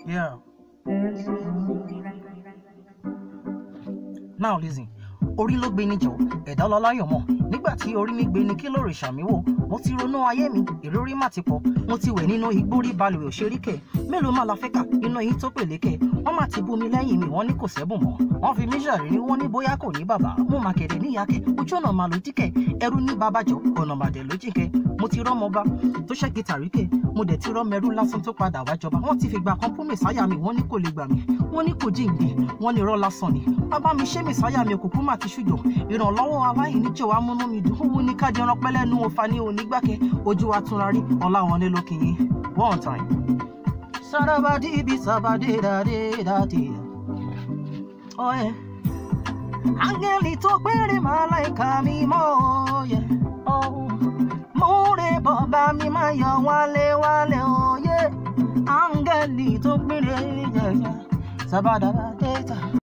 Yeah. Now listen, orí ló gbé níjọ, ẹ̀dá ọlọ́láyọ̀ mọ̀. Nígbà tí orí mi gbé ni kí lóore ṣàmì wò, mo ti ronú ayé mi, ìrírí má ti pọ̀. Mo ti wẹ̀ nínú igbó rí balùwẹ̀ òṣèríkẹ̀. Mélòó má la fẹ́ kà nínú èyí tó pèlékẹ̀. Wọ́n má ti bú mi lẹ́yìn mi, wọ́n ní kò sẹ́bùn mọ́. Wọ́n fi mí ṣàrírí, wọ́n ní bóyá kò ní bàbá. Mo mà kẹ̀dẹ̀ níyàkẹ́, ojú ọ̀nà màá ló jíkẹ̀. Ẹrú ní babájọ, ọ̀nà màdẹ̀ ló jíkẹ́. Mo ti rọ́mọba tó ṣẹ́ gìtàríkẹ̀. Mo dẹ̀ ti rọ́mẹrú lásán tó padà wá jọba. Wọ́n ti fìgbà kan fún mẹ̀sáyà mi, wọ́n ní kò lè gbà mí. Wọ́n ní kò jíǹde, wọ́n ní irọ́ lásán ni. Bàbá mi ṣé mẹ̀sáyà mi òkùnkùn má ti ṣùjọ. Ìrànlọ́wọ́ aláìní jẹ́ wàá múnú mi dùn. Owó ní kájọ ẹran pẹ́lẹ́nu òfa ní onígbàkẹ́. Ojú wa túnra rí ọlá wọn lé lókè yín. One time. Sarabadi bi sabade da de da de. Oh yeah. Áńgẹ́lì tó péré màláìka mi mọ́ yẹ. Múre bọ̀bá mi máa yọ wálé wálé oyè. Áńgẹ́lì tó péré yẹ yẹ. Sábàdàdà dé ta.